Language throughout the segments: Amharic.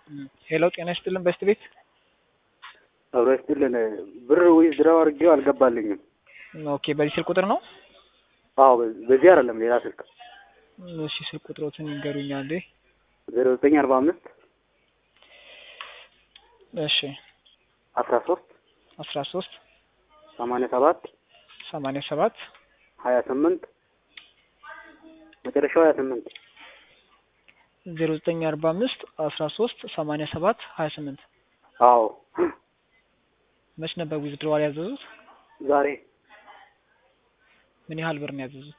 ሄሎ ጤና ይስጥልን በስት ቤት አብሮ ይስጥልን። ብር ዊዝድራው አድርጌው አልገባልኝም። ኦኬ በዚህ ስልክ ቁጥር ነው? አዎ በዚህ አይደለም ሌላ ስልክ እሺ ስልክ ቁጥሮትን ይንገሩኛል እንዴ? ዜሮ ዘጠኝ አርባ አምስት እሺ አስራ ሶስት አስራ ሶስት ሰማንያ ሰባት ሰማንያ ሰባት ሀያ ስምንት መጨረሻው ሀያ ስምንት ዜሮ ዘጠኝ አርባ አምስት አስራ ሶስት ሰማንያ ሰባት ሀያ ስምንት አዎ መች ነበር ዊዝድሮዋል ያዘዙት? ዛሬ ምን ያህል ብር ነው ያዘዙት?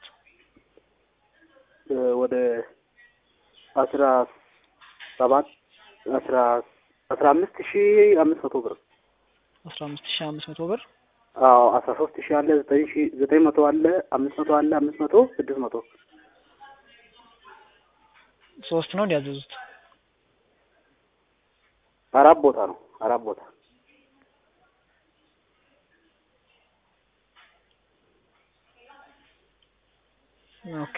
እ ወደ አስራ ሰባት አስራ አስራ አምስት ሺ አምስት መቶ ብር አስራ አምስት ሺህ አምስት መቶ ብር አዎ አስራ ሶስት ሺ አለ ዘጠኝ ሺ ዘጠኝ መቶ አለ አምስት መቶ አለ አምስት መቶ ስድስት መቶ ሶስት ነው እንዲያዘዙት? አራት ቦታ ነው አራት ቦታ ኦኬ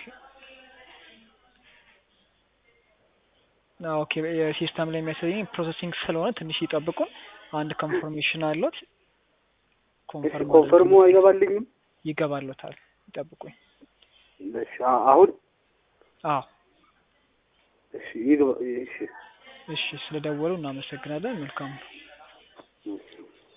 ኦኬ የሲስተም ላይ የሚያሳየኝ ፕሮሰሲንግ ስለሆነ ትንሽ ይጠብቁን። አንድ ኮንፈርሜሽን አለት እሺ ኮንፈርም ኮንፈርሙ አይገባልኝም ይገባሎታል። ይጠብቁኝ። እሺ አ- አሁን አዎ እሺ ይግባ እሺ እሺ፣ ስለደወሉ እናመሰግናለን። መልካም ነው። እሺ